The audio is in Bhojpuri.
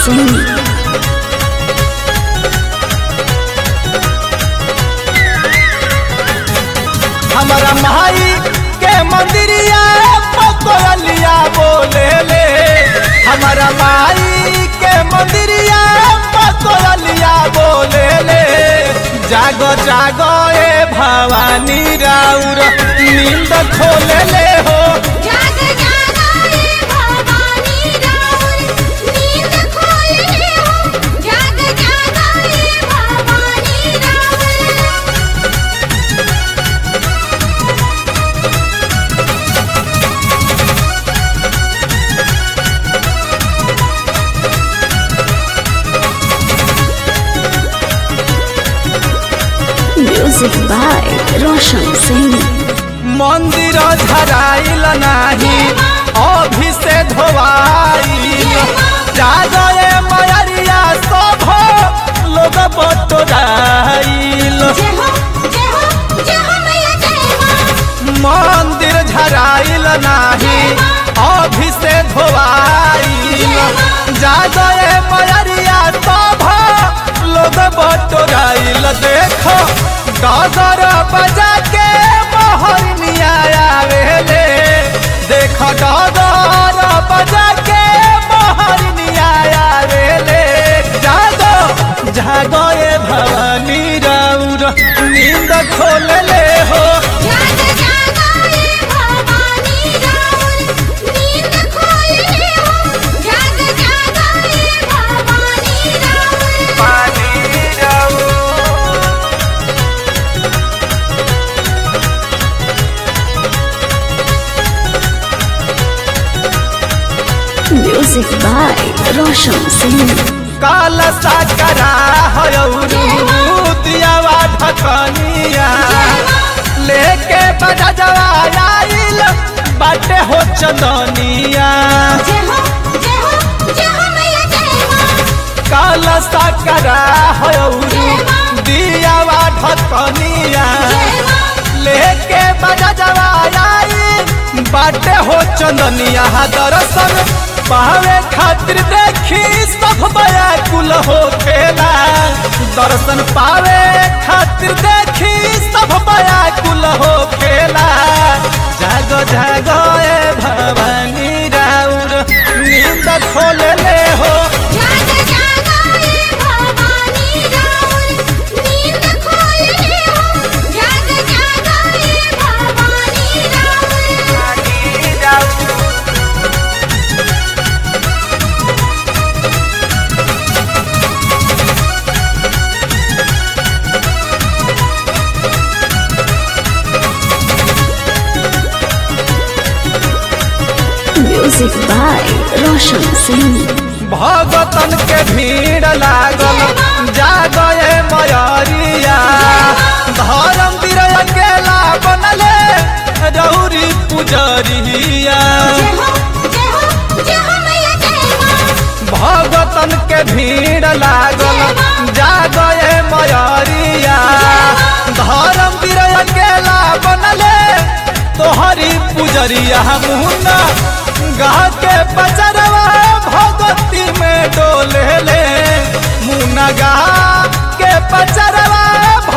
Singh. हमारा माई के मंदिरिया पकोलिया बोले ले हमारा माई के मंदिरिया पकोलिया बोले ले जागो जागो ए भवानी राउर नींद खोले ले हो जाग जागा रे भवानी राउर नींद खोले हो जाग जागा रे भवानी राउर Music by Roshan Singh. मंदिर धराइल नाही अभी से धोवाइल जागो ए मयरिया सब लोग बटोराइल जय हो जय हो जय हो मैया जय मां मंदिर झराइल नाही अभी से धोवाइल जागो ए मयरिया सब लोग बटोराइल देखो डगर बजा के मोहनिया आवेले देखो डगर बजा के मोहनिया आवेले जागो जागो ए भवानी राउर नींद खोलले हो जाग जागा रे भवानी राउर नींद खोले हो जाग जागा रे भवानी राउर पानी राउर Music by Roshan Singh. काल साकरा हयौरू दियावा ढकनिया लेके बजा जवाइल बाटे हो चंदनिया जय हो जय हो जय हो मैया जय मां काल साकरा हयौरू दियावा ढकनिया जय मां लेके बजा जवाइल बाटे हो चंदनिया दर्शन पावे खातिर देखी सब बयाकुल हो खेला दर्शन पावे खातिर देखी सब बयाकुल हो खेला जागो जागो ए भवानी राउर नींद खोल ले हो जाग जागा रे भवानी राउर नींद खोले हो जाग जागा रे भवानी राउर Music by Roshan Singh. भगतन के भीड़ लागल जागए मयरिया धर्म वीर अकेला बनले रौरी पुजरिया जय हो जय हो जय हो मैया जय मां भगतन के भीड़ लागल जागए मयरिया धर्म वीर अकेला बनले तोहरी पुजरिया मुन्ना गा के बचरवा भगती में डोले ले मुन्ना गा के बचरवा